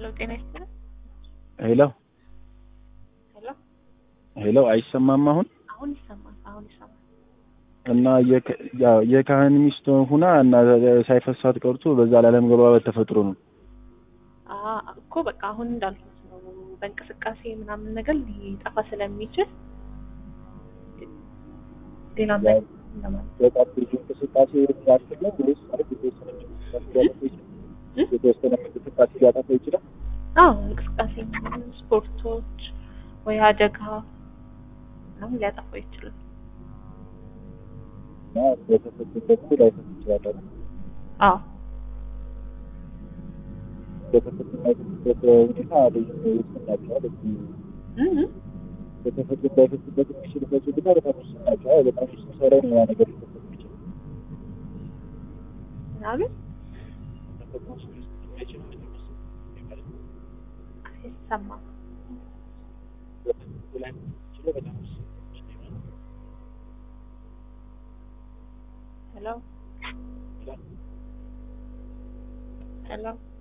ሄሎ ጤና ይስጥልኝ። ሄሎ ሄሎ ሄሎ፣ አይሰማም አሁን? አሁን ይሰማል። አሁን ይሰማል። እና የካ- ያው የካህን ሚስት ሁና እና ሳይፈሳት ቀርቶ በዛ ላለመግባባት ተፈጥሮ ነው። አ እኮ በቃ አሁን እንዳልኩት ነው። በእንቅስቃሴ ምናምን ነገር ሊጠፋ ስለሚችል ሌላ ያው ለማለት በጣም ብዙ እንቅስቃሴ ያክል ነው ወይስ ማለት የተወሰነ እንቅስቃሴ ሊያጠፋ ይችላል? የተወሰነ እንቅስቃሴ ሊያጠፋ ይችላል? አዎ እንቅስቃሴ ምናምን ስፖርቶች ወይ አደጋ ምናምን ሊያጠፋው ይችላል። እና በተፈጥሮ ደግሞ ላይፈስ ይችላል አይደል? አዎ በተፈጥሮ የማይፈስበት ሁኔታ ልዩ ውስን ናቸዋል። እም በተፈጥሮ ላይፈስበት የሚችልበት ሁኔታ በጣም ውስን ናቸዋል። በጣም ውስን ሰው ላይ ነው ያ ነገር ሊፈሰት የሚችለው። ምናምን ተፈጥሮ ውስጥ የማይችል ነገር መሰለኝ ማለት ነው። አይሰማም። በተፈጥሮ ላይ የሚችለው በጣም ውስን ነው ማለት ነው። ሄሎ ሄሎ